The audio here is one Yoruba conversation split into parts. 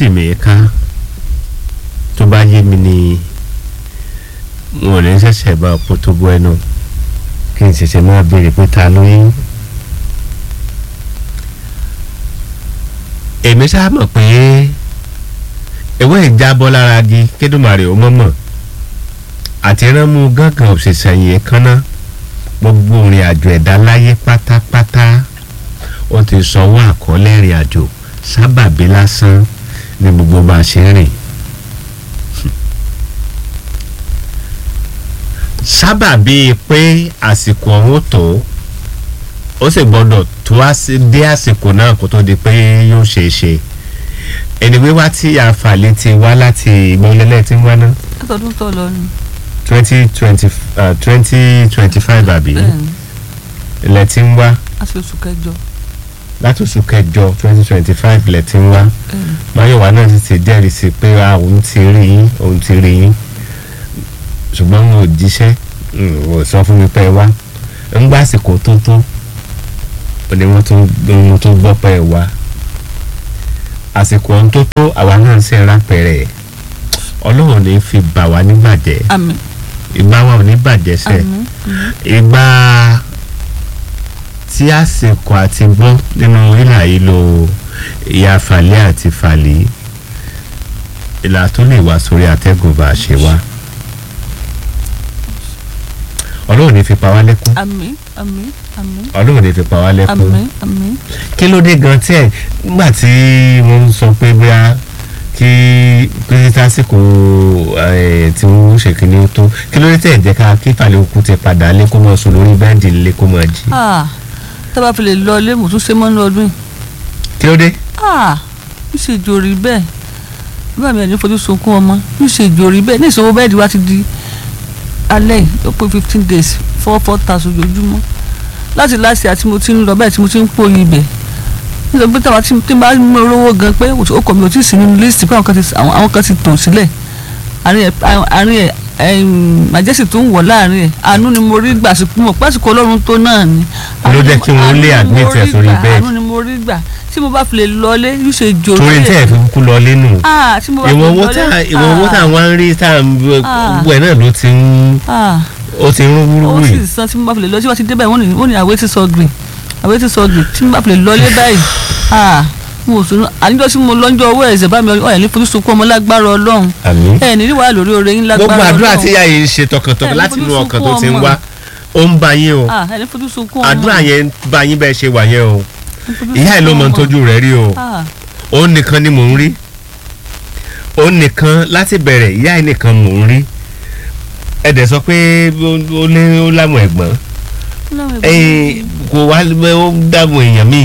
tì mí ká tó bá yé mi ni wọn ò ní ṣẹ̀ṣẹ̀ bá ọ̀pọ̀ tó bọ́ ẹnu kí n ṣẹ̀ṣẹ̀ máa béèrè pé ta ló yín. èmi ṣáà mọ̀ pé ewé ìjábọ́ lára igi kédùmarè ó mọ̀mọ̀ àti ránmú gángan òṣìṣẹ́ yìí kánná gbogbo ìrìn àjò ẹ̀dá láyé pátápátá ó ti sanwó àkọọ́lẹ̀ ìrìn àjò sábàbí lásán ní gbogbo bá a ṣe ń rìn. sábàbí pé àsìkò ọ̀hún tó ó sì gbọ́dọ̀ tó dé àsìkò náà kó tó di pé yóò ṣeé ṣe ẹni wíwá tí àǹfààní ti wá láti ìgbọ́nlẹ́lẹ́ tí ń wá náà látọdún tó lọ ni. twenty twenty twenty twenty five àbí bẹ́ẹ̀ni ilẹ̀ tí ń wá a ṣe oṣù kẹjọ. láti oṣù kẹjọ twenty twenty five ilẹ̀ tí ń wá bẹ́ẹ̀ni máyọ̀wá náà sì ti jẹ́rìí sí pé ah, òun ti rí yín òun ti rí yín ṣùgbọ́n wọn ò jíṣẹ́ wọn ò sọ fún mi pé ẹ wá ń gbà àsìkò tó tó ó ní wọ́n tó wọ́n tó gbọ́ pé ẹ wá àsìkò ọ̀hún tó tó àwa náà ń ṣe rápẹ̀rẹ̀ ọlọ́run ní fi bà wá nígbàjẹ́ àmín ìgbà wa ò ní bàjẹ́ sẹ́ẹ̀ àmín ìgbà tí àsìkò àti bọ́ nínú ìlà yìí lo ìyá fàlẹ́ àti fàlẹ́ ìlà tó lè wá sórí atẹ́gùn bá a ṣe wá ọlọ́run ní fi pa wá lẹ́kún àmín àmín àmín ọlọ́run ní fi pa wá lẹ́kún àmín àmín kí ló dé gan tí ẹ nígbà tí wọ́n sọ pé bóyá kí pé tásìkò ẹ, tí wọ́n ṣe kí ni ó tó kí ló dé tẹ̀ jẹ́ ká kí fàlẹ́ òkú ti padà lé kó mọ̀ sùn lórí bẹ́ẹ̀dì lé kó mọ̀ jí ah tábà fi lè lọ ilé mo tún ṣe mọ́ ní ọdún yìí kí ló dé. ah ń ṣe jòrí bẹ́ẹ̀ bá mi ẹ̀ ní fojú sunkún ọmọ ń ṣe jòrí bẹ́ẹ̀ ní ìṣòwò bẹ́ẹ̀dì wa ti di alẹ́ yìí ó pé fifteen days four four thousand ojoojúmọ́ láti láti àti mo ti ń lọ bẹ́ẹ̀ tí mo ti ń pòyì ibẹ̀ nítorí pé táwa tí tí n bá mú olówó gan pé ó kọ̀ mi ò tí ì sí nínú lísìtì pé àwọn kan ti àwọn àwọn kan ti tò sílẹ̀ àárín ẹ̀ àárín ẹ̀ màjẹ́sì tó ń wọ̀ láàrin ẹ̀ àánú ni mo rí gbà sí mọ̀ pásìkò ọlọ́run tó náà ni. Ló jẹ́ kí wọ́n lé Àánú ni mo admit ẹ̀ rí sórí gbà, bẹ́ẹ̀dì. àánú ni mo rí gbà tí mo bá fi lè lọlé yóò ṣe jòrò torí tẹ́ ẹ̀ fi kú lọ lẹ́nu ah tí mo bá fi ìwọ̀n owó lọlé tá ìwọ̀n owó tá ah, wọ́n ń rí tá Ah. gbogbo ẹ̀ náà ló ti ń ah ó ti ń rún ó wúrúwú sì yìí san tí mo bá fi lè lọ tí wọ́n ti débẹ̀ wọ́n ní wọ́n ní àwé ti sọ green àwé ti sọ green tí mo bá fi lè lọlé báyìí ah mo ò sùn àníjọ́ tí mo lọ́njọ́ owó ẹ̀sẹ̀ bá mi ọ̀yàn ní fojú sunkún ọmọ lágbára ọlọ́run àmín ẹ̀ ní wàhálà lórí oore yín lágbára gbogbo ọlọ́run àdúrà tí ìyá yìí ń ṣe tọkàntọkàn Ẹ̀, láti fojú inú ọkàn tó sunkún ti ń ọmọ. wá ó ń bá yín o ah ẹ̀ ní fojú sunkún ọmọ àdúrà yẹn ń bá yín bẹ́ẹ̀ ṣe wà yẹn o Ní fojú ìyá ẹ̀ ló mọ sunkún ọmọ. tójú rẹ̀ rí o ah òun nìkan ni mò ń rí òun nìkan láti bẹ̀rẹ̀ ìyá ẹ̀ nìkan mò ń rí ẹ dẹ̀ sọ pé ó- ó lé ó láwọn ẹ̀gbọ́n Ọlọ́run ẹ̀gbọ́n ẹ̀yin kò wá ó dààmú èèyàn míì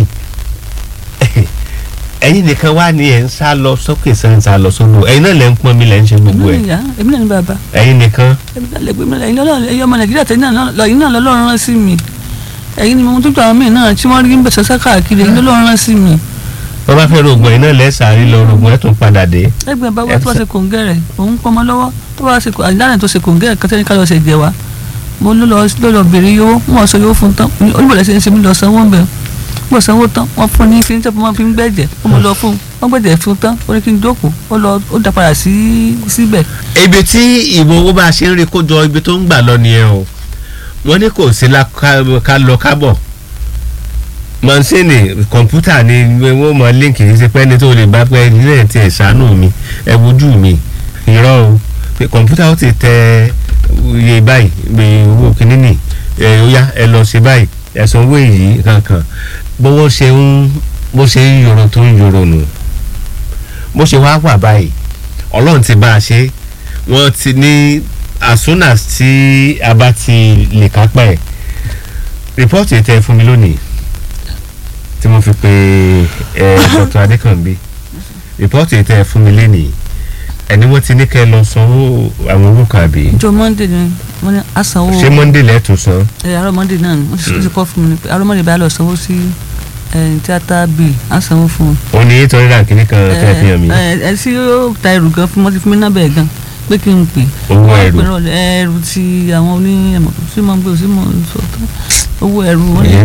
ẹ̀yin nìkan wá ní ẹ̀ ń sá lọ sókè sá ń sá lọ sódò ẹ̀yin náà lẹ́ ń pọ́n mi lẹ́ ń ṣe gbogbo èmi ẹ̀ náà ìyá èmi náà ní bàbá ẹ̀yin nìkan èmi náà lè gbé mi lẹ́yìn lọ́lọ́run ẹ̀yin ọmọ nàìjíríà tẹ̀yìn náà lọ ẹ̀yin náà lọ́lọ́run rán sí mi ẹ̀yin ni mo tún tó àwọn míì náà tí wọ́n rí ń bẹ̀ sọ́sẹ́ káàkiri ẹ̀yin lọ́lọ́run rán sí mi wọ́n bá fẹ́ rògbòn ẹ̀yin náà lẹ́sàárì lọ rògbòn ẹ̀ tún padà dé ẹgbẹ́ bá wá tó bá ṣe kòǹgẹ́ rẹ̀ òun pọnmọ lọ́wọ́ tó bá ṣe àdánù tó ṣe kòǹgẹ́ rẹ̀ kọ́tẹ́ ní ká lọ ṣe jẹ wa mo ló lọ ló lọ bèrè yówó wọn sọ yówó fún tán olùbọ̀dẹ̀ ṣe ń ṣe mí lọ sanwó ń bẹ̀ mo sanwó tán wọn fún ní kíní tẹ́pọ̀ wọn fi ń gbẹ̀jẹ̀ ó mo lọ fún wọn gbẹ̀jẹ̀ fún tán ó ní kí n jókòó ó lọ ó dá padà sí síbẹ̀ ibi tí ìwọ owó bá a ṣe ń rí kó jọ ibi tó ń gbà lọ nìyẹn o wọ́n ní kò sí la ká ká lọ kábọ̀ mọ̀nsẹ́nì kọ̀ǹpútà ni wọ́n mọ líǹkì yìí ṣe pẹ́ni tó lè bá pẹ́ nílẹ̀ tí ẹ̀ ṣàánú mi ẹ wojú mi irọ́ o pé kọ̀ǹpútà ó ti tẹ iye báyìí pé owó kìíní nì ẹ ó yá ẹ lọ ṣe báyìí ẹ sanwó èyí kankan bówó ṣe ń bó ṣe ń yòrò tó ń yòrò nù bó ṣe wá wà báyìí ọlọ́run ti bá a ṣe wọ́n ti ní as soon as tí a bá ti lè kápá ẹ̀ rìpọ́ọ̀tì tẹ fún mi lónìí tí mo fi pe ẹ Dr. Adékànbí rìpọ́ọ̀tì tẹ fún mi lénìí ẹni wọ́n ti ní kẹ́ ẹ lọ sanwó àwọn owó kan àbí ìjọ monday ni wọn ní àsanwó ṣé monday lẹ́tùn san ẹ àárọ̀ monday náà ni wọ́n ti ti kọ́ fún mi ni pé àárọ̀ monday bá lọ sanwó sí tíátà bill à ń sanwó fún un. ó ní eight hundred and kìíní kan tẹ́ fi hàn mí ẹ ẹ tí ó ta ẹrù gan fún mi wọ́n ti fún mi nábẹ́ gan pé kí n pè. owó Wọ́n ẹrù pè rọ̀lẹ́ ẹrù ti àwọn oníyẹ̀mọ̀ sí mọ̀ gbé sí mọ̀ sọ̀tọ̀ owó ẹrù wọn ni Ìyẹn-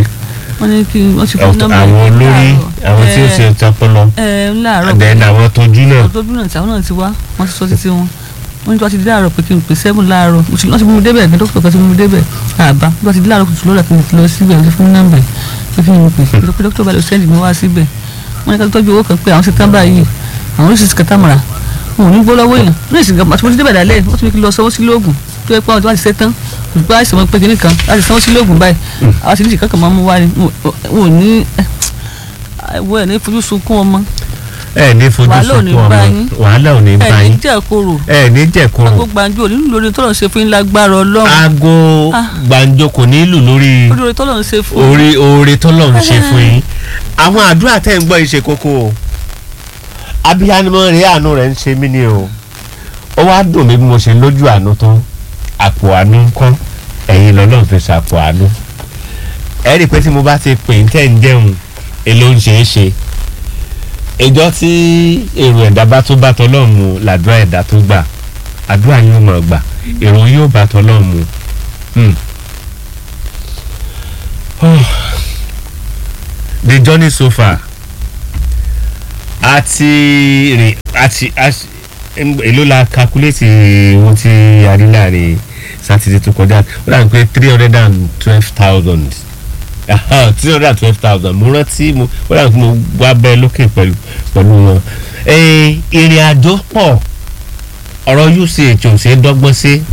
wọ́n ní kí wọ́n ti fún Ọ̀tọ̀- nọ́mbà àwọn yìí olórí láàárọ̀. àwọn tí ó Ẹ, ṣe tọpọlọ ẹ láàárọ̀ then àwọn tójú náà ọdọọdún náà tí àwọn náà ti wá wọ́n ti sọ títí wọn wọ́n ní tí wọ́n ti di láàárọ̀ pé kí n pè sẹ́fún láàárọ̀ mo sì wọ́n ti mú mi débẹ̀ ní dókítà kan ti mú mi débẹ̀ àbá bí wọ́n ti di láàárọ̀ kùtù lọ́la kí n lọ síbẹ̀ wọ́n ti fún mi nọ́mbà yìí pé kí n pè pé dókítà bá lọ sẹ́ndì mi wá síbẹ̀ wọ́n ní ká tọ́jú owó kan pé àwọn ṣe tán báyìí àwọn oríṣiríṣi kẹta mọ̀ra wọn ò ní gbọ́ lọ́wọ́ èèyàn ní ìsìn gàmà tí mo ti débẹ̀ dálẹ̀ wọ́n ti ní kí n lọ sanwó sí lóògùn tó yẹ pé àwọn tí wọ́n ti ṣe tán òṣùpá àìsàn wọn pé kínní kan láti sanwó sí lóògùn báyìí àwọn ti ní ìṣìkan kan máa mú wá ni wọn ò ní wọ́n ẹ̀ ní fojú sunkún ọmọ ẹ ní fojú Wàhálà ò ní sunkún bá ọmọ yín. wàhálà ò ní bá ẹ̀ ní yín jẹ́ kóró ẹ ní jẹ̀kọ̀rọ̀ àgbo gbàǹjo nínú lórí tọ́lọ̀ ń ṣe fún yín lágbára ọlọ́run aago Ah. gbàǹjo kò ní lù lórí lórí tọ́lọ̀ ń ṣe fún orí oore tọ́lọ̀ ń ṣe fún yín àwọn àdúrà tẹ́ ń gbọ́ yìí ṣe kókó o abiyamọ rẹ̀ àánú rẹ̀ ń ṣe mí ni o ó wá dùn mí bí mo ṣe lójú àánú tán àpò àánú ń kọ́ ẹ̀yin lọ́lọ́run fi ṣàpò àánú ẹ rí i pé tí mo bá ti pè ń tẹ̀ ń jẹun èló ń ṣe é ṣe ìjọ tí èrò ẹ̀dá bá tó bá tọ́lọ́run mu làdúrà ẹ̀dá tó gbà àdúrà yóò mọ̀ gbà èrò yóò bá tọ́lọ́run mu. Hmm. the journey so far àti rè àti àti èló la calculate ohun tí a rí láàrin sátidé tó kọjá ó dà ní pé three hundred and twelve thousand three hundred and twelve thousand mo rántí mo ó dà ní pé mo wá bẹ́ẹ̀ lókè pẹ̀lú pẹ̀lú wọn. Eh, ìrìn àjò pọ̀ ọ̀rọ̀ uch ò ṣe é dọ́gbọ́n sí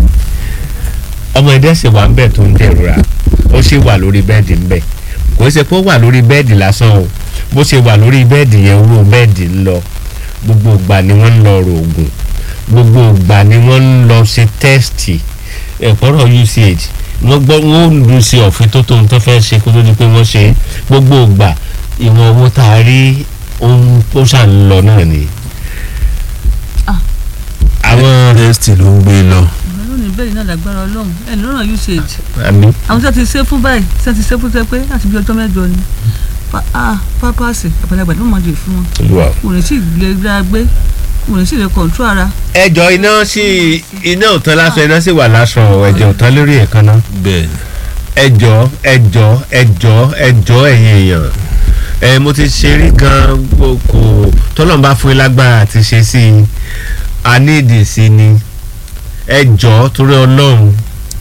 ọmọ ẹ̀dẹ́ sì wà ń bẹ̀ tó ń dẹ̀rora ó sì wà lórí bẹ́ẹ̀dì ń bẹ̀ kò ṣe pé ó wà lórí bẹ́ẹ̀dì lásán o bó ṣe wà lórí bẹ́ẹ̀dì yẹn owó bẹ́ẹ̀dì ń lọ gbogbo ìgbà ni wọ́n ń lọ rògùn gbogbo ìgbà ni wọ́n ń lọ ṣe tẹ́sítì ẹ̀kọ́rọ̀ uch wọ́n gbọ́ wọ́n lu sí ọ̀fin tó tóun tó fẹ́ ṣe kó tó di pé wọ́n ṣe é. gbogbo ìgbà ìwọ̀n owó tá a rí ohun tó ṣà ń lọ náà ni. Ah. àwọn test ló ń gbé lọ ìgbà lónìí bẹ́ẹ̀ náà lágbára ọlọ́run ẹ̀ lọ́rùn usage àmì àwọn tí wọ́n ti ṣe fún báyìí tí wọ́n ti ṣe fún tẹ pé láti bí ọjọ́ mẹ́jọ ni Pa- ah, pápásì àgbàlagbà ló máa dè fún wọn olúwa. wọn ò ní sì lè gbá gbé wọn ò ní sì lè kọ̀ǹtró ara ẹjọ iná sí iná òtán lásán iná sì wà lásán ẹjọ òtán lórí èékánná bẹ́ẹ̀ ni ẹjọ ẹjọ ẹjọ ẹjọ ẹ̀yin èèyàn ẹ mo ti ṣe rí gan kò tọ́lọ́n bá fún yín lágbára àti ṣe sí i a ní ìdí sí i ni ẹjọ torí ọlọ́run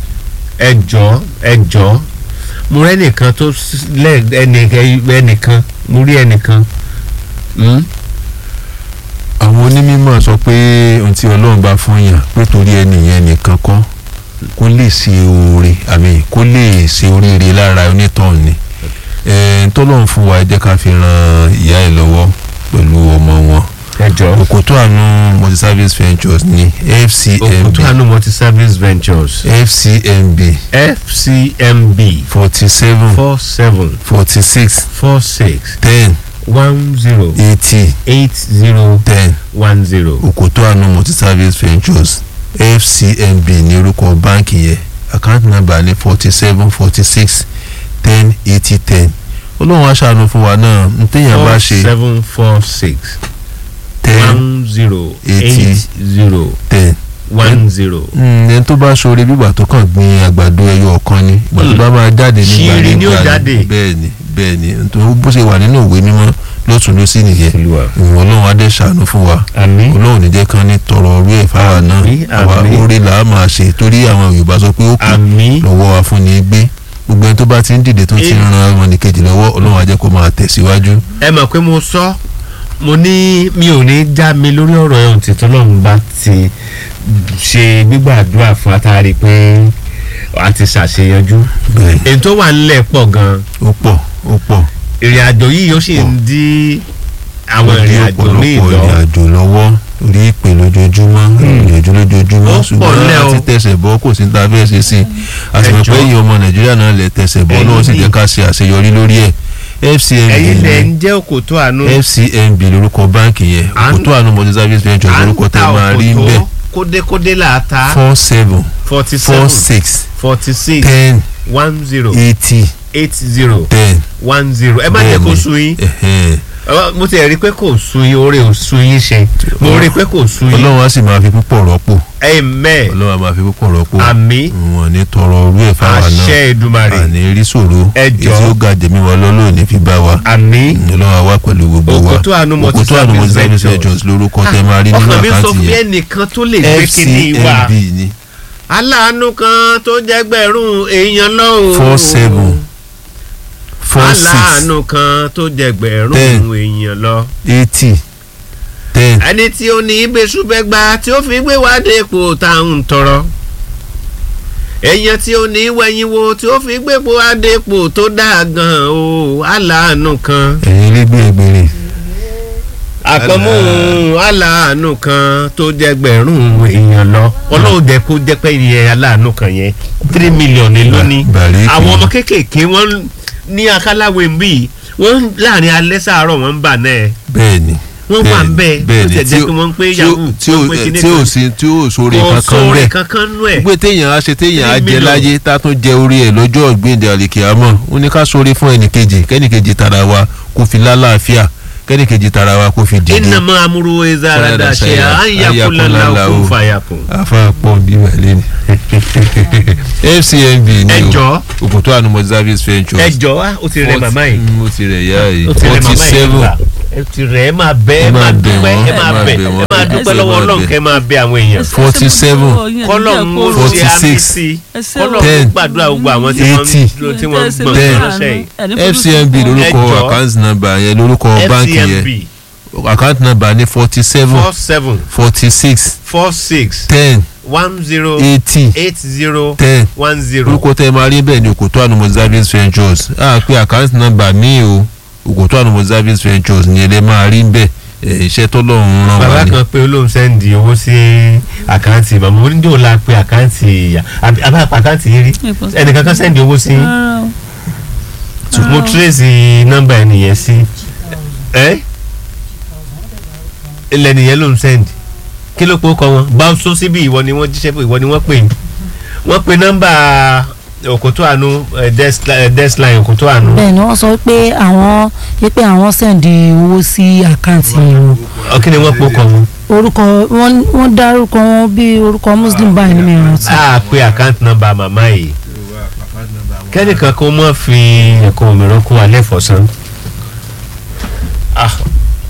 ẹjọ ẹjọ mo rẹ́ nìkan tó s- lẹ́ ẹnì- ẹnìkan mo rí ẹnìkan hmm? àwọn onímọ̀ sọ pé ohun tí ọlọ́run bá fún yàn pé torí ẹnìyẹn nìkan kọ́ kó lè ṣe oore àmì kó lè ṣe oríire lára onítọ̀hún ni ẹ̀ẹ́n tọ́lọ́run fún wa ẹ jẹ́ ká fi ran ìyá ẹ̀ lọ́wọ́ pẹ̀lú ọmọ wọn ẹjọ òkòtò àánú multi-service ventures ní fcmb òkúta àánú multi service ventures fcmb fcmb forty seven four seven forty six four six ten one zero eighty eight zero ten one zero. òkòtò àánú multi-service ventures fcmb ní orúkọ báǹkì yẹn account number ní forty seven forty six ten eighty ten olóhùn aṣàánú fún wa náà n téèyàn bá four ṣe seven four six ten one zero eighty eight zero ten one zero. ẹni tó bá ṣoore bígbà tó kàn gbin àgbàdo ẹyọ ọ̀kan ni ìgbà tó bá máa jáde nígbà Ṣírí ni ó nígbà jáde. bẹ́ẹ̀ ni bẹ́ẹ̀ ni nítorí bó ṣe wà nínú ìwé mímọ́ lọ́tún ló sì nìyẹn olúwa ìwọ̀n ọlọ́run adé ṣàánú fún wa àmín ọlọ́run ní jẹ́ kán ní tọrọ orí ẹ̀ fáwa náà Àmín, àwa àmín. orí là á máa ṣe torí àwọn yorùbá sọ pé ó kù àmín lọ́wọ́ wa fún ni gbé gbogbo ẹni tó bá ti ń dìde tó ti ń Ẹ- ran ọmọnìkejì lọ́wọ́ ọlọ́run á jẹ́ kó máa tẹ̀síwájú. ẹ mọ̀ pé mo sọ mo ní mi ò ní já mi lórí ọ̀rọ̀ ẹ̀hún tí tọ́lọ́run bá ti ṣe gbígbàdúrà fún atari pé a ti ṣàṣeyọjú bẹ́ẹ̀ èyí tó wà nílẹ̀ pọ̀ gan-an ó pọ̀ ó pọ̀ ìrìn àjò yìí yóò sì ń dí àwọn ó ní ìrìn àjò ní ọ̀pọ̀lọpọ̀ ìlọ ìrìn àjò lọ́wọ́ orí ìpè lójoojúmọ́ ìrìnàjò lójoojúmọ́ Ó pọ̀ ṣùgbọ́n lẹ́ o. láti tẹ̀sẹ̀ bọ́ kò sí ní ta fẹ́ ṣe sí i àtìmọ̀ Ẹjọ́. pé ẹ̀yin ọmọ nàìjíríà náà lè tẹ̀sẹ̀ bọ́ Ẹ̀yin lọ́wọ́ sì ni. jẹ́ ká ṣe àṣeyọrí lórí ẹ̀ fcmb ẹ̀yin lẹ̀ ni ń jẹ́ òkòtó àánú fcmb lórúkọ báǹkì yẹn À ń- òkútó àánú multi service venture à ń lórúkọ tẹ́ ta máa rí ń bẹ̀ òkòtó kódékódé là á ta four seven forty four seven six forty six ten one zero eighty eight zero ten one zero ẹ má jẹ́ kó Bẹ́ẹ̀ni. sú yín ẹ̀hẹ́n. Ọ, mo ti rí i pé kò sun yín oore ò sun yín ṣe mo rí i pé kò sun yín ọlọ́run á sì máa fi púpọ̀ rọ́pò amen ọlọ́run á máa fi púpọ̀ rọ́pò àmì wọn ní tọrọ orú ẹ̀ fáwa náà àṣẹ Èdùmàrè àní rí ṣòro Ẹ jọ̀ọ́. èyí ó ga jẹ̀mí wa lọ́lọ́run ní fi bá wa àmì ọlọ́run á wá pẹ̀lú gbogbo wa Òkòtó Àánú Multi Òkòtó Àánú Multi Service Service Ventures. Ventures lórúkọ tẹ máa rí nínú ọkàn mi sọ àkáǹtì fún yẹn ẹnìkan tó lè gbé kíní wa fcmb ní aláàánú kan tó jẹgbẹ̀rún èèyàn lọ́wọ́ four seven four six aláàánú kan tó jẹgbẹ̀rún Ten. èèyàn lọ. eighty ten ẹni tí ó ní ibèsùbẹ́gba tí ó fi gbé wá dé ipò tá à ń tọrọ èèyàn tí ó ní wẹ̀yìn wo tí ó fi gbé wá dé ipò tó dáa gan o aláàánú kan ẹ̀yin lẹ́gbẹ̀ẹ́ ẹgbẹ̀rin àkànmú aláàánú kan tó jẹgbẹ̀rún èèyàn lọ ọlọ́run jẹ́ kó jẹ́ pé ìyẹn aláàánú kan yẹn three million ni lónìí bàrí àwọn ọmọ kéékèèké wọ́n ní akáláwo ń bí wọ́n láàrin alẹ́ sàárọ̀ wọ́n ń bà náà bẹ́ẹ̀ ni wọ́n wà ń bẹ́ẹ̀ bẹ́ẹ̀ ó ni tẹ̀ jẹ́ pé wọ́n ń pé yahoo tí ó wọ́n ń pé kíní tí ó kan. sí tí ó sóore kò kankan sóore bẹ́ẹ̀ kankan nú ẹ̀ pé téèyàn á ṣe téèyàn á Three jẹ million. láyé tá a tún jẹ orí ẹ̀ lọ́jọ́ ọ̀gbìndì àlìkìyàmọ̀ ó ní ká sóore fún ẹnìkejì kẹ́nìkejì tara wa kó fi lálàáfíà kẹ́nìkejì tara wa kó fi dìde innama amúru ezarada ṣe àyàkúlala òkú fàyàkùn. afa pọ̀ bí wàlẹ́ ni fcmb ni ẹ o jọ̀ọ́ Òkòtó Àánú Multi Service Ventures ẹ jọ̀ọ́ á ó ti rẹ màmá yìí Mm, ó ti rẹ̀ yá yìí ó ti rẹ forty màmá yìí seven nígbà ẹ ti rẹ ẹ máa bẹ ẹ Ẹ máa máa bẹ̀ dúpẹ́ wọ́n, ẹ máa bẹ ẹ wọ́n, máa ẹ dúpẹ́ sì lọ́wọ́ máa Ọlọ́run bẹ̀. kẹ́ máa bẹ àwọn èèyàn. Forty seven. kọ́lọ́run ó Forty ṣe àmì six. sí Ẹsẹ̀ kọ́lọ́run Ten. ó gbàdúrà gbogbo àwọn tí wọ́n Eighty. ń tí wọ́n ń gbọ́n Ten. lọ́sẹ̀ yìí. fcmb lórúkọ Ẹ jọ̀ọ́. account number yẹn lórúkọ báńkì fcmb yẹn account number ní forty seven four seven forty six four six ten one zero eighty eight zero ten one zero. orúkọ tẹ máa rí bẹ́ẹ̀ ni Òkòtó Àánú Multi Service Ventures á pé account number mi o Òkòtó Àánú Multi Service Ventures ni ẹ lè máa rí bẹ́ẹ̀ ẹ̀, iṣẹ́ tọ́lọ́run rán wa bàbá ni. kan pé olóhùn sẹ́ndì owó sí àkáǹtì màmá oníjó la pé àkáǹtì ìyá àbí àbá àkáǹtì yìí rí ẹnìkan kan sẹ́ndì owó sí mo tírèsì nọ́mbà ẹnìyẹn sí ẹ ilẹ̀ nìyẹn ló ń sẹ́ndì kí ló pọ̀ kọ́ wọn báwùsọ síbi ìwọ ni wọ́n jíṣẹ́ pé ìwọ ni wọ́n pè ní wọ́n pe nọ́mbà Òkòtó Àánú eh, desk li- desk line Òkòtó Àánú bẹ́ẹ̀ ni wọ́n sọ pé àwọn pé àwọn sẹ́ǹdì owó sí àkáǹtì wọn Ọ, kí ni wọ́n pọ̀ kọ́ wọn. orúkọ wọ́n wọ́n dárúkọ wọn bí orúkọ muslim báyìí ní mìíràn tí. a pe àkáǹtì nọ́mbà màmá yìí kẹ́nìkan kó mọ̀ fi ẹ̀kọ́ òmìnira kó alẹ́ fọ̀sán. Ah.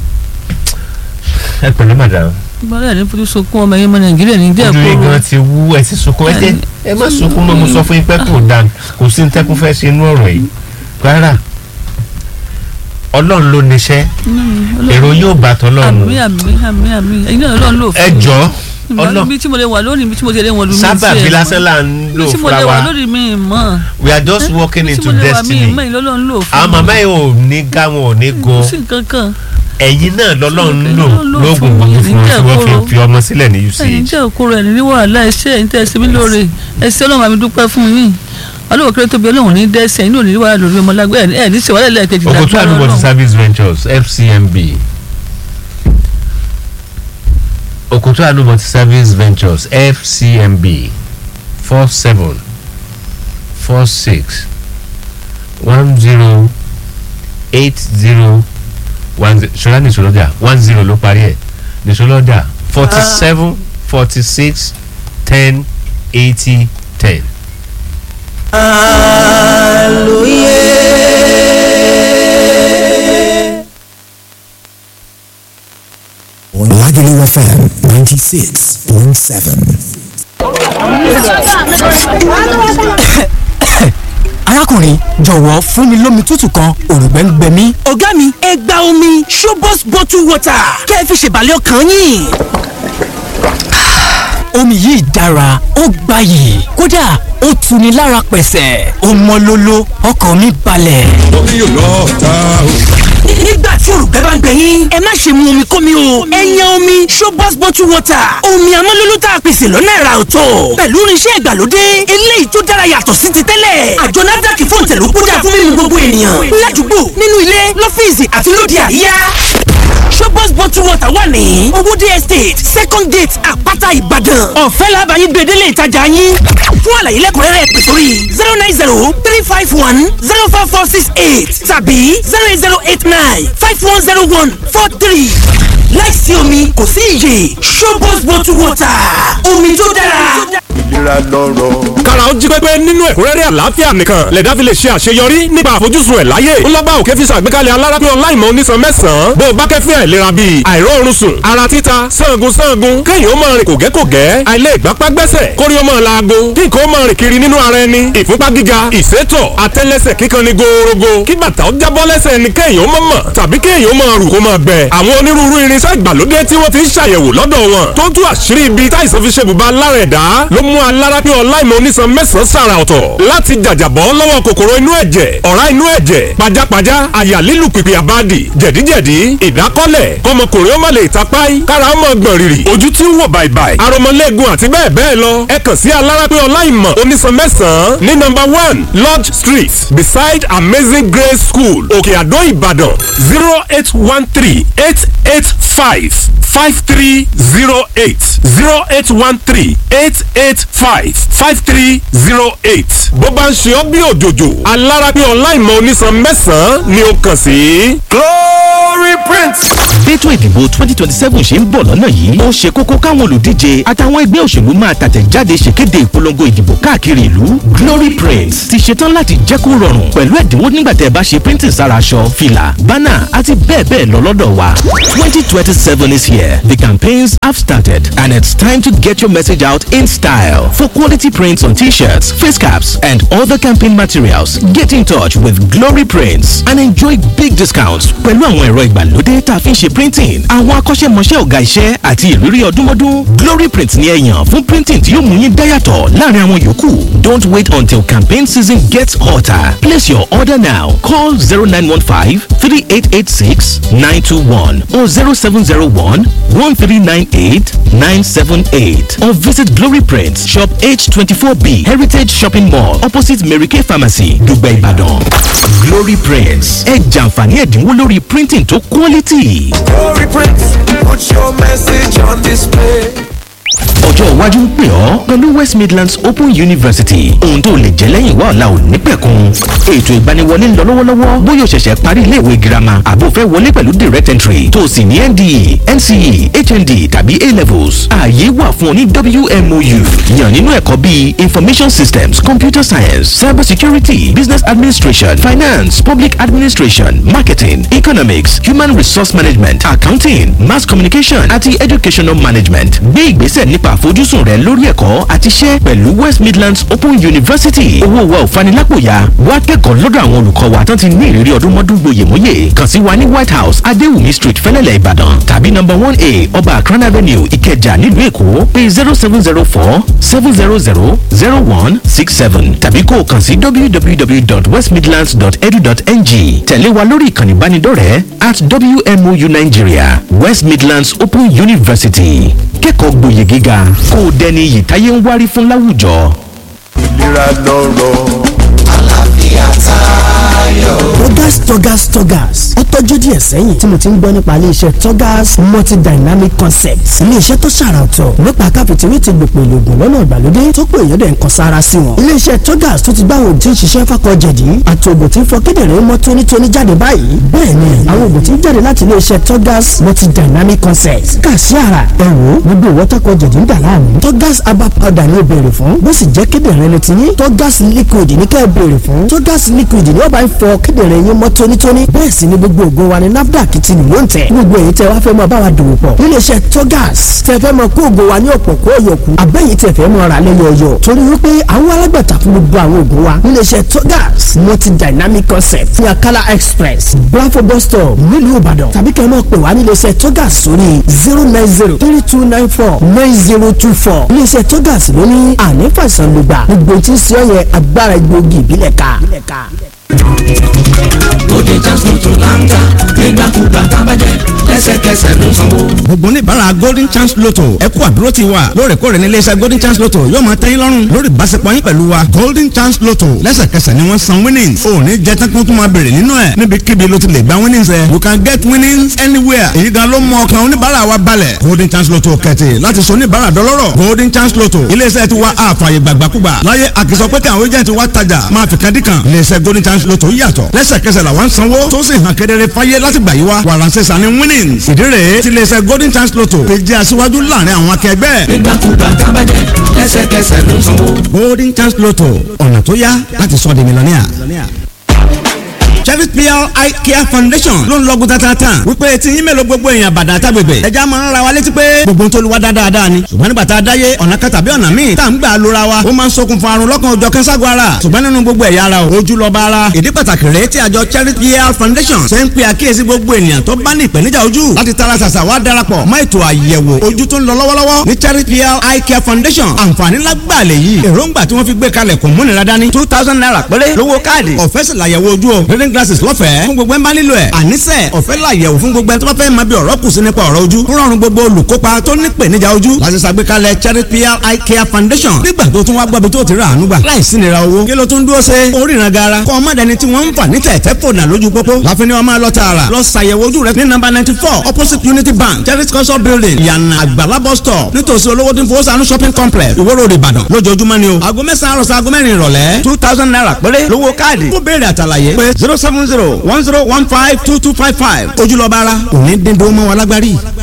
ẹ pẹ̀lú madam bọ́lá ní fojú sunkún ọmọ yẹn mọ nàìjíríà ní díẹ̀ ojú yín kóró gan ti wú ẹ ti sunkún ẹ tẹ ẹ má sunkún mọ́ mo sọ fún yín pé kò dáa kò sí ní tẹ́kún fẹ́ ṣe inú ọ̀rọ̀ yìí rárá ọlọ́run ló níṣẹ́ èrò yóò bá tọ́lọ́run àmì àmì àmì àmì ẹ̀yin náà ọlọ́run lò fún ẹ jọ mi ọlọ́run ibi tí mo lè wà lónìí ibi tí mo ti lè wọ̀ lónìí sábà bí lásán là ń lò ibi tí mo fúnra lè wà wa lónìí mi mọ̀ we are just walking ibi tí into mo lè wà mí destiny mọ̀ ìlọ́lọ́run lò fún àwọn màmá yìí ò ní gá wọn ò ní gun kò sí nǹkan kan ẹ̀yin náà lọ́lọ́run Ẹ̀yin lò ló lò lóògùn fún gbogbo mi, fún wọn tí wọ́n fi níjẹ́ fi ọmọ sílẹ̀ ní ẹ̀yin UCH. jẹ́ òkúrò ẹ̀ ní wàhálà ẹ̀ṣẹ̀ ẹ̀yin tẹ́ ẹ ṣe mí lóore ẹ̀ṣẹ̀ ọlọ́run àmì dúpẹ́ fún yín ọlọ́run kéré tóbi ọlọ́run ní dẹ́sẹ̀ ẹ̀yin ò ní wàhálà lórí ọmọ lágbẹ́ ẹ̀ ní ṣèwádìí lẹ́ẹ̀kejì Òkòtó Àánú Multi Service Ventures FCMB Òkòtó Àánú Multi Service Ventures FCMB four seven four six one zero eight zero one zero ṣọlá ní ìṣòlódà one zero ló parí ẹ̀ ní ìṣòlódà forty seven forty six ten eighty ten. Lagelu FM 96.7. arákùnrin jọ̀wọ́ fún mi lómi tútù kan òrùngbẹ́ ń gbẹ mí. ọ̀gá mi ẹ gba omi showbox bottle water kẹ́ ẹ fi ṣèbàlẹ̀ ọkàn yín. omi yìí dára ó gbayì kódà ó tuni lára pẹ̀sẹ̀ ó mọ́ lóló ọkàn mi balẹ̀. omi yóò lọ ta o. nígbà tí òrùka bá ń gbẹ yín ẹ má ṣe mu omi kómi o ẹ yan omi showbox bottle water omi amọ́lólú tá a pèsè lọ́nà ẹ̀rà ọ̀tọ̀ pẹ̀lú irinṣẹ́ ìgbàlódé eléyìí tó dára yàtọ̀ sí ti tẹ́lẹ̀ àjọ NAFDAC fún ìtẹ̀lú kódà fún mímu gbogbo ènìyàn ládùúgbò nínú ilé lọ́fíìsì àti lóde àríyá showbox bottle water wà ní ní owóde estate second gate àpáta ìbàdàn ọ̀fẹ́ làbàyí gbèdélé ìtajà yín fún àlàyé lẹ́kùnrẹ́rẹ́ pè sórí zero nine zero three five one zero four four six eight tàbí zero eight zero eight nine five one zero one four three láìsí omi kò sí iyè showbox bottle water omi tó dára. ìlera lọ́rọ̀. kára ó jí pépé nínú ẹ̀kúnrẹ́rẹ́ àlàáfíà nìkan lẹ̀dá fi lè ṣe àṣeyọrí nípa àfojúsùn ẹ̀ láyé ńlọ́gbà òkè fi ṣàgbékalẹ̀ alárápín ọláìmọ̀ onísan mẹ́sàn-án bó o bá kẹ́fín àìlera bíi àìróorun sùn ara títa sangun sangun kéèyàn ó máa rìn kògẹ́kògẹ́ àìlè ìgbápá gbẹ́sẹ̀ kórí ó máa laago kí nǹkan ó máa rìn kiri nínú ara ẹni ìfúnpá gíga ìsétọ̀ àtẹ́lẹsẹ̀ kíkan ni gòòrògò kí bàtà ó jábọ́ lẹ́sẹ̀ ẹni kéèyàn ó máa mọ̀ tàbí kéèyàn ó máa rù kó máa gbẹ àwọn onírúurú irinṣẹ́ ìgbàlódé tí wọ́n ti ń ṣàyẹ̀wò lọ́dọ̀ wọn tó tú àṣírí ibi táìsàn fi ṣe bùbá lára ẹ̀dá ló mú alárápín ọláìmọ̀ onísan mẹ́sàn-án sàrà ọ̀tọ̀ láti jàjàbọ́ lọ́wọ́ kòkòrò inú ẹ̀jẹ̀ ọ̀rá inú ẹ̀jẹ̀ pajápajá àyà lílù pìpì àbádì jẹ̀díjẹ̀dí ìdákọ́lẹ̀ kọmọkùnrin ó má lè tapáì kára ó mọ̀ gbọ̀n rìrì ojú tí ń wò bàìbàì aromọlẹ́gun àti bẹ́ẹ̀ bẹ́ẹ̀ lọ ẹ kàn sí alárápín ọláìmọ̀ onísan mẹ́sàn-án ní nọ́mbà one lodge street beside amazing grace school òkè àdó ìbàdàn zero eight one three eight eight five five three zero eight zero eight one three eight eight five five three zero eight bó bá ń ṣe ọ́ bí òjòjò alárápín ọláìmọ̀ onísan mẹ́sàn-án ni ó kàn sí. glory print. bẹ́tò ìdìbò twenty twenty seven ṣe ń bọ̀ lọ́nà yìí ó ṣe kókó káwọn olùdíje àtàwọn ẹgbẹ́ òṣèlú máa tàtẹ̀jáde ṣèkéde ìpolongo ìdìbò káàkiri ìlú glory print ti ṣetán láti jẹ́ kó rọrùn pẹ̀lú ẹ̀dínwó nígbà tẹ́ ẹ bá ṣe printing sára aṣọ fìlà bánà àti bẹ́ẹ̀ bẹ́ẹ̀ lọ lọ́dọ̀ wa twenty twenty seven is here the campaigns have started and it's time to get your message out in style for quality prints on t-shirts face caps and other campaign materials get in touch with glory prints and enjoy big discounts pẹ̀lú àwọn ẹ̀rọ ìgbàlódé tá a fi ń ṣe printing àwọn akọ́ṣẹ́mọṣẹ́ ọ̀gá iṣẹ́ àti ìrírí ọdúnmọ́dún glory print ni ẹ yàn fún printing tí yóò mú yín dáyàtọ̀ láàrin àwọn yòókù don't wait until campaign season gets hotter place your order now call zero nine one five three eight eight six nine two one or zero seven zero one one three nine eight nine seven eight or visit glory print shop h twenty four b heritage shopping mall opposite mary kay pharmacy dùgbẹ́ ìbàdàn glory prints ẹ jàǹfààní ẹ̀dínwó lórí printing tó quality. glory print put your message on display. ọjọ́ iwájú ń pè ọ́ pẹ̀lú west midlands open university ohun tó lè jẹ́ lẹ́yìn wá ọ̀la ò ní pẹ̀kun ètò ìgbaniwọlé ń lọ lọ́wọ́lọ́wọ́ bóyá o ṣẹ̀ṣẹ̀ parí iléèwé girama àbò fẹ́ wọlé pẹ̀lú direct entry tó o sì ní nde nce hnd tàbí a levels ààyè wà fún ọ ní wmou yàn nínú ẹ̀kọ́ bíi information systems computer science cyber security business administration finance public administration marketing economics human resource management accounting mass communication àti educational management gbé ìgbésẹ̀ nípa àfojúsùn rẹ lórí ẹ̀kọ́ àti iṣẹ́ pẹ̀lú west midlands open university owó wa ò fanilàpòyà wá kẹ́kọ̀ọ́ lọ́dọ̀ àwọn olùkọ́ wa tán ti ní ìrírí ọdún mọ́dún gboyèmóyè kàn sí wa ní white house adéwùmí street fẹ́lẹ́lẹ̀ ìbàdàn tàbí number one a ọba akran avenue ìkẹjà nílùú èkó pé zero seven zero four seven zero zero zero one six seven tàbí kó o kàn sí www.westmidlands.edu.ng tẹ̀lé wa lórí ìkànnì ìbánidọ́rẹ̀ẹ́ at wmou nigeria west midlands open university kẹ́kọ̀ọ́ gboyè gíga kó o dẹni iyì táyé ń wárí fún láwùjọ. ìlera lọ́rọ̀. Togas Togas Togas ó tọ́jú díẹ̀ sẹ́yìn tí mo ti ń gbọ́ nípa iléeṣẹ́ Togas multidynamic concepts iléeṣẹ́ tó ṣàrà ọ̀tọ̀ nípa káfíntìrì ti gbòpò ìlògùn lọ́nà ìgbàlódé tó pé èèyàn dẹ̀ ń kan sára sí wọn. iléeṣẹ́ Togas tó ti gbá àwọn òtí ń ṣiṣẹ́ fákọ̀ jẹ̀dí àti ògùn tí ń fọ kíndìnrín mọ́ tónítóní jáde báyìí bẹ́ẹ̀ ni àwọn ògùn tí ń jáde láti iléeṣẹ́ Togas multidynamic concepts kà sí ara ẹ wò ó gbogbo ìwọ́tọ́kọ̀ jẹ̀dí ń dà láàmú Togas herbal powder ni ó béèrè fún bó sì jẹ́ kíndìnrín ni ti ní Togas liquid ní kẹ́ ẹ béèrè fún Togas liquid ni ó bá ń fọ kíndìnrín yín mọ́ tónítóní bẹ́ẹ̀ sì ni gbogbo ògùn wa ni NAFDAC ti lò ń tẹ̀ gbogbo èyí tẹ́ wá fẹ́ mọ bá wa dòwò pọ̀ níléeṣẹ́ Togas tẹ́ fẹ́ mọ kó ògùn wa ní ọ̀pọ̀ kó yọkù àbẹ́yìí tẹ́ fẹ́ mọ ra lẹ́yọ ọyọ torí wípé àwọn alágbàtà fún gbogbo àwọn ògùn wa níléeṣẹ́ Togas multi dynamic concept ní Akala express Bravo bus stop nílùú Ìbàdàn tàbí kẹ́ ẹ mọ̀ pé wá níléeṣẹ́ Togas sórí zero nine zero three two nine four nine zero two four níléeṣẹ́ Togas ló ní ànífàìsàn lùgbà gbogbo tí ń ṣe ọ̀yẹ́ agbára egbòogi ìbílẹ̀ ká Bóde Jams ló tó láńgá nígbàkúgbà tábàjẹ́ lẹ́sẹ̀kẹsẹ̀. lẹ́sẹ̀kẹsẹ̀ ló sanwó. gbogbo oníbàárà golden chance lotto ẹ kú àdúró ti wa lóòrèkóòrè ní iléeṣẹ́ golden chance lotto yóò máa tẹ́yìn lọ́rùn lórí ìbáṣepọ̀ yín pẹ̀lú wa golden chance lotto lẹ́sẹ̀kẹsẹ̀ ni wọ́n san winnings ò ní jẹ́ tán kó tún máa bèrè nínú ẹ̀ níbikíbi ló ti lè gba winnings ẹ̀ you can get winnings anywhere èyí gan ló mú ọkàn oníbàárà wa balẹ̀ golden chance lotto kẹ̀tì láti sọ oníbàárà dọlọ́rọ̀ golden chance lotto iléeṣẹ́ ti wa àfààyè gbàgbàkúgbà láyé àkìsọ pé kí àwọn agent wa tajà máa fi kan dí kan iléeṣẹ́ golden chance lotto yàtọ̀ lẹ́sẹ̀kẹsẹ̀ làwọn sanwó tó sì hàn kedere fáyé láti gbà yí wa wàránṣẹ́ sani winnings ìdí rèé ti iléeṣẹ́ golden chance lotto fi jẹ́ aṣíwájú láàrin àwọn akẹgbẹ́. nígbàkúgbà tábàjẹ́ lẹ́sẹ̀kẹsẹ̀ ló sanwó. golden chance lotto ọ̀nà tó yá láti sọ di mílíọ̀nìà. Chevis PR Eye Care Foundation ló ń lọ́gùn tatata wípé tí yín mélòó gbogbo èèyàn bàdà àtàgbègbè ẹja máa ń ra wa létí pé gbogbo ń tolúwa dáadáa ni ṣùgbọ́n nígbà tá a dáyé ọ̀nà kan tàbí ọ̀nà míì tá à ń gbà lóra wa ó máa ń ṣokùnfà àrùn lọ́kàn òjọ̀ kẹ́sàgọ́ ara ṣùgbọ́n nínú gbogbo ẹ̀yà ara o ojú lọ́ba ara ìdí pàtàkì rèé tí àjọ Chevis PR Foundation ṣe ń pe àkíyèsí gbogbo ènìyàn tó bá ní ìpèníjà ojú láti tara ṣàṣà wá darapọ̀ mọ́ ètò àyẹ̀wò ojú tó ń lọ lọ́wọ́lọ́wọ́ ní Chevis PR Eye Care Foundation àǹfààní lágbàá lè yí èròǹgbà tí wọ́n fi gbé kalẹ̀ kò múnira dání two thousand naira péré lówó káàdì ọ̀fẹ́ sì làyẹ̀wò ojú o reading glasses lọ́fẹ̀ẹ́ fún gbogbo ẹ̀ ń bá nílò ẹ̀ àníṣe ọ̀fẹ́ làyẹ̀wò fún gbogbo ẹ̀ tó bá fẹ́ máa bí ọ̀rọ̀ kù sí nípa ọ̀rọ̀ ojú ń rọrùn gbogbo olùkópa tó ní ìpèníjà ojú láti ṣàgbékalẹ̀ Charity PR Eye Care Foundation nígbà tó tún wá gbọ́bi tó ti rà àánú gbà láì sí nira owó kí ló tún dúró ṣe oríran gara kọ́ ọmọdé ni tí wọ́n ń fà ní tẹ̀tẹ̀ fònà lójú pópó láfin ni wọ́n máa lọ tààrà lọ ṣàyẹ̀wò ojú rẹ ní nọ́mbà ninety four opposite Unity Bank Charity culture building yànnà àgbàlá bus stop nítòsí olówó tí ń fowó sànú shopping complex Ìwó Road Ìbàdàn lójoojúmọ́ ni o aago mẹ́sàn-án àròsọ aago mẹ́rin ìrọ̀lẹ́ two thousand naira péré lówó káàdì fún béèrè àtàlàyé pé zero seven zero one zero one five two two five five ojúlọ́ba ara òní dín dó mọ́ wa lágbárí.